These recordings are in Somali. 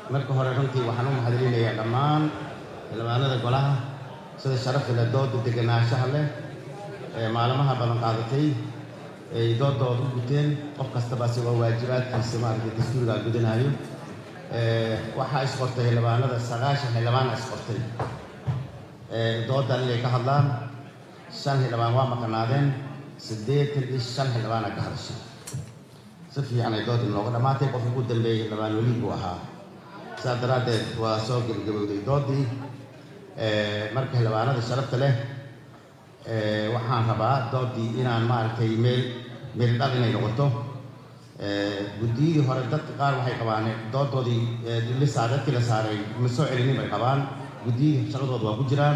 marka hore runtii waxaan u mahadcelinayaa dhammaan xildhibaanada golaha sida sharafta leh dooda deganaanshaha leh ee maalmaha badan qaadatay ay doodooda u guteen qof kastaba asigoo waajibaadkiisa maaragtay dastuurigaa gudanayo waxaa isqortay xildhibaanada sagaashan xildhibaana isqortay doodan inay ka hadlaan shan xildhibaan waa maqanaadeen siddeetan iyo shan xildhibaana ka hadashay si fiican ay doodii nooga dhammaatay qofka ugu dambeeyey xildhibaan weliid buu ahaa sidaas daraaddeed waa soo gebagabowday doodii marka xildhibaanada sharafta leh waxaan rabaa doodii inaan maaragtay meel meel dhal inay noqoto guddiyadii hore dadka qaar waxay qabaan doodoodii lisaa dadkii la saaray ma soo celinin bay qabaan guddiyadii shaqadooda waa ku jiraan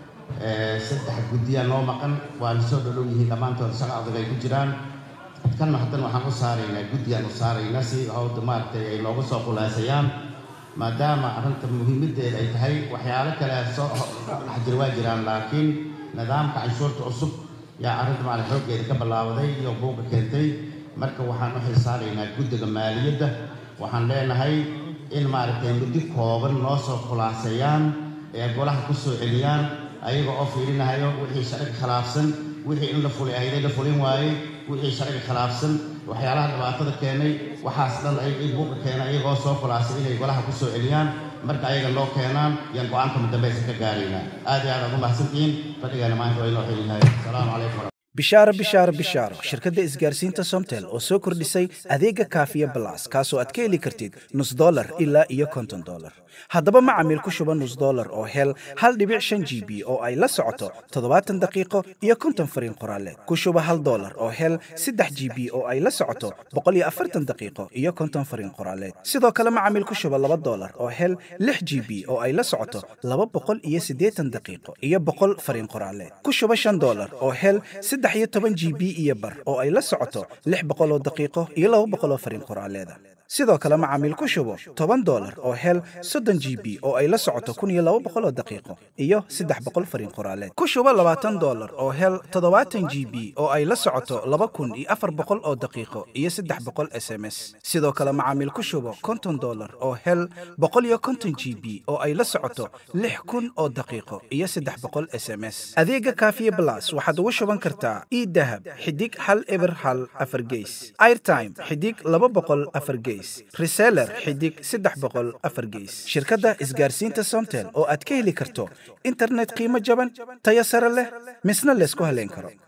saddex guddiyaa noo maqan waana soo dhodhow yihiin dhammaantood shaqa adag ay ku jiraan kanna haddana waxaan u saaraynaa guddiyaan u saaraynaa si hawda maaragtay ay nooga soo khulaasayaan maadaama arrinta muhiimaddeeda ay tahay waxyaalo kale soo dhex jira waa jiraan laakiin nidaamka canshuurta cusub yaa arrinta maaragta xooggeeda ka ballaabaday iyo buuqa keentay marka waxaan u xilsaaraynaa guddiga maaliyadda waxaan leenahay in maaragtay muddo kooban noo soo khulaaseeyaan ee golaha ku soo celiyaan ayaga oo fiirinahayo wixii sharciga khilaafsan wixii in la fuli ahayday la fulin waayey wixii sharciga khilaafsan waxyaalaha dhibaatada keenay waxaas dhan ay buuqa keenay ayagoo soo khulaasay inay golaha ku soo celiyaan marka ayaga loo keenaan yaan go-aanka mudambaysa ka gaaraynaa aad iyo aad aad u mahadsantihiin fadhigaana maanta waa inoo xilinahay asalaamu calaykum bishaaro bishaaro bishaaro shirkadda isgaarsiinta somtel oo soo kordhisay adeega kaafiya balas kaasoo aad ka heli kartid nus dolar ilaa iyo konton dolar haddaba macamiil ku shuba nus dolar oo hel hal dhibic shan g b oo ay la socoto toddobaatan daqiiqo iyo konton fariin qoraale ku shuba hal dolar oo hel saddex g b oo ay la socoto boqol iyo afartan daqiiqo iyo konton fariin qoraaleed sidoo kale macamiil ku shuba laba dolar oo hel lix g b oo ay la socoto laba boqol iyo siddeetan daqiiqo iyo boqol fariin qoraaleed ku shuba shan dolar oo hel saddex iyo toban g b iyo bar oo ay la socoto lix boqol oo daqiiqo iyo laba boqol oo fariin qoraaleeda sidoo kale macaamiil ku shubo toban dolar oo hel soddon g b oo ay la socoto kun iyo laba boqol oo daqiiqo iyo saddex boqol fariin qoraaleed ku shubo labaatan dolar oo hel toddobaatan g b oo ay la socoto laba kun iyo afar boqol oo daqiiqo iyo saddex boqol s m s sidoo kale macaamiil ku shubo konton dolar oo hel boqol iyo konton g b oo ay la socoto lix kun oo daqiiqo iyo saddex boqol s m s adeega kaafiye blas waxaad ugu shuban kartaa idahab xidig hal eber hal afar geys airtime xidig laba boqol afar geys reseller xidig saddex boqol afar geys shirkadda isgaarsiinta somtel oo aad ka heli karto internet qiimo jaban tayo sare leh misna laysku haleyn karo